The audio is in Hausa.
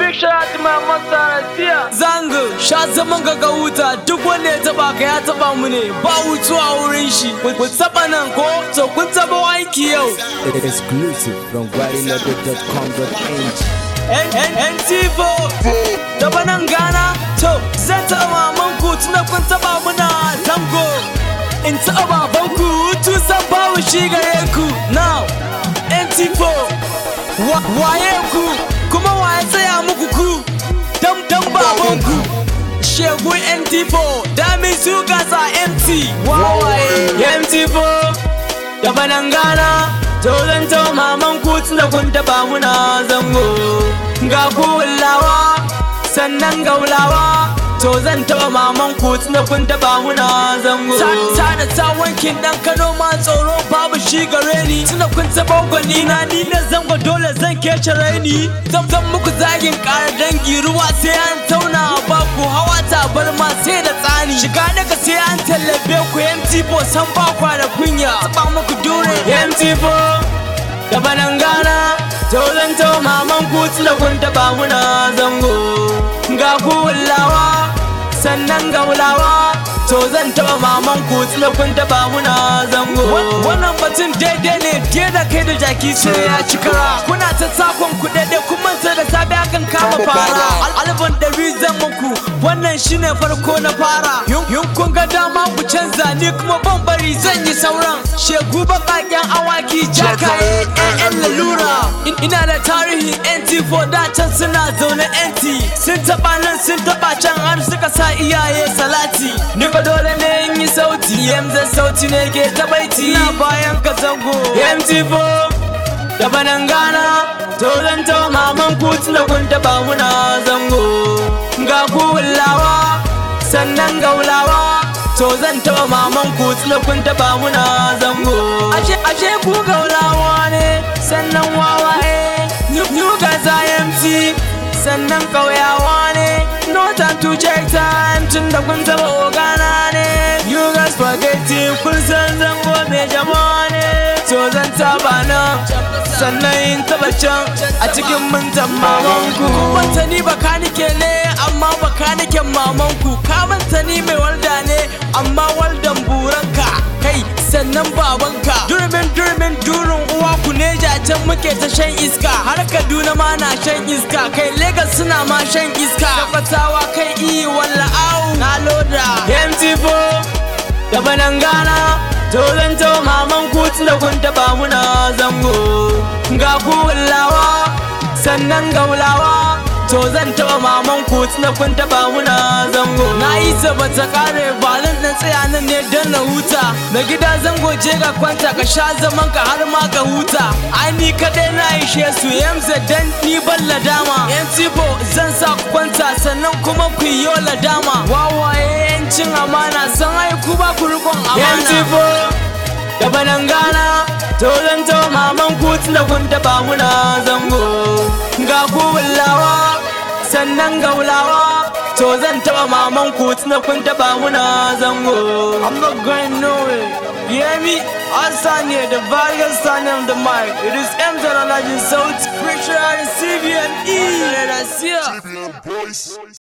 big shout out to my master Rasia. Zango, sha zaman ga ga wuta duk wanda ya taba ka ya taba mu ne ba wutuwa wurin shi. Ku taba nan ko to kun taba aiki yau. Exclusive from guarinode.com.ng NT4 taba nan gana to zan taba maman ku tunda kun taba muna zango. In taba baban ku hutu san bawu shi gare ku. Now NT4 wa- waye ku kuma waye tsaya muku ku dan dan baban ku. Shegu NT4 Dami su gasa MT Wawaye MT4 Da banan gana Tozan ta maman ku tunda kun taba muna zango Ga ku wulawa Sannan ga wulawa To zan taba maman ku tunda kun taba muna zango Ta da ta wankin dan Kano ma tsoro babu shi gare ni Tunda kun taba gwani na ni na zango dole zan kece raini Zan zan muku zagin ƙara dangi ruwa sai an tauna a baku hawa tabar ma sai da tsani Shiga daga sai an tallabe ku MT4 san ba kwa da kunya Taba muku dure MT4 da banan gana Tozan to maman ku tunda kun taba muna zango Ga ku wulawa sannan ga wulawa To zan taba maman ku tunda kun taba muna zango Wannan batun daidai ne ke da kai da jaki sai ya ci kara Kuna ta takon ku daidai kun manta da sabi akan kama fara Al- Alban ɗari zan muku wannan shine farko na fara Yun yun kun ga dama ku canza ni kuma ban bari zan yi sauran Shegu baƙaƙen awaki jakaye ƴaƴan lalura In- Ina da tarihin NT4 da can suna zaune NT Sun taɓa nan sun taɓa can har suka sa iyaye salati Ni fa dole ne in yi sauti Yamza sauti ne ke tabaiti Ina bayan ka zango MT4 da banan gana to zan ta maman ku tunda kun taba muna zango ga ku wulawa sannan ga wulawa to zan taba maman ku tunda kun taba muna zango ashe ashe ku ga wulawa ne sannan wawaye you guys IMT sannan kauyawa ne no time to check time tunda kun taba ogana ne you guys spaghetti kun san zango mai jama'a ne to zan taba nan sannan in taba can a cikin mintan mamanku manta ni bakanike ne amma bakaniken mamanku ka manta ni mai walda ne amma waldan buranka kai sannan babanka durmin durmin durin uwa ku ne can muke ta shan iska har kaduna ma na shan iska kai Legas suna ma shan iska tabbatawa kai iyi walla au na loda MT4 da banan gana to zan ta maman ku da kun taba muna zango ga ku wulawa sannan ga wulawa to zan taba maman ku da kun taba muna zango na yi ta bata kare balin na tsaya nan ne don na huta na gida zango je ga kwanta ka sha zaman ka har ma ka huta ai ni kadai na ishe su yamza dan ni ban ladama yan tipo zan sa ku kwanta sannan kuma ku yi yo ladama wawaye yancin amana san ai ku ba ku rikon amana yan tipo da banan gana to zan to maman ku da kun taba muna zango ga ku wulawa sannan ga wulawa to zan taba maman ku da kun taba muna zango I'm not going nowhere you hear me Hassan here the various son of the mic it is M Alhaji South Preacher and CBN E